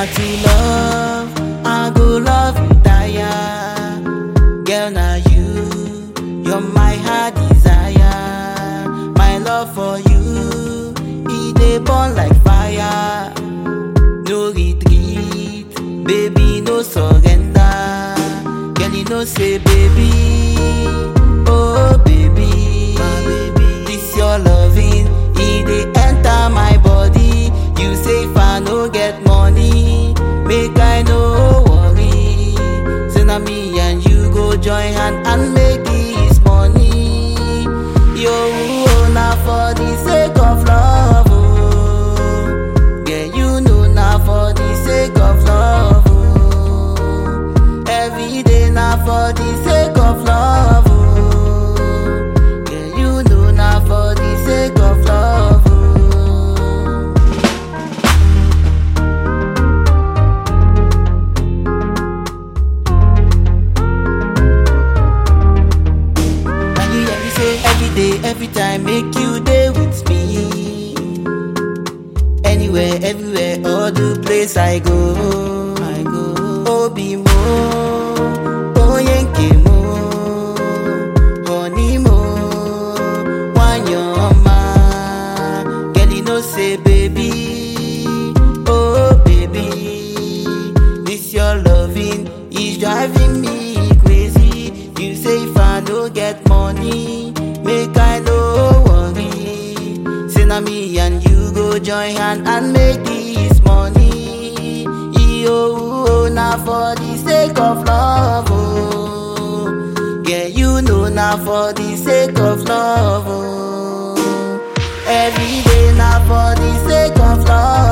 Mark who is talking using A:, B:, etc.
A: na to love, I go love you tire. Girl, na you, you're my heart desire. My love for you, it dey burn like fire. No retreat, baby, no surrender. Girl, you know say baby, oh baby, this your loving, it dey enter my body. You say if I no get money, make I no worry. Say na me and you go join hand and make this money. Yo, oh, na for the sake of love, oh. Yeah, you know na for the sake of love, oh. Every day na for the sake of love, oh. Yeah, you know na for the sake of love, oh. And you hear me say every day, every time, make you day with me. Anywhere, everywhere, all the place I go, I go. Obi mo, oyenke mo, honey mo, wanyoma. Girl, you know say baby, oh baby, this your loving is driving me crazy. You say if I no get money, make I no worry. Say na me and you go join hand and make this money. Yo, na for the sake of love, oh. Yeah, you know na for the sake of love, oh. Every day na for the sake of love.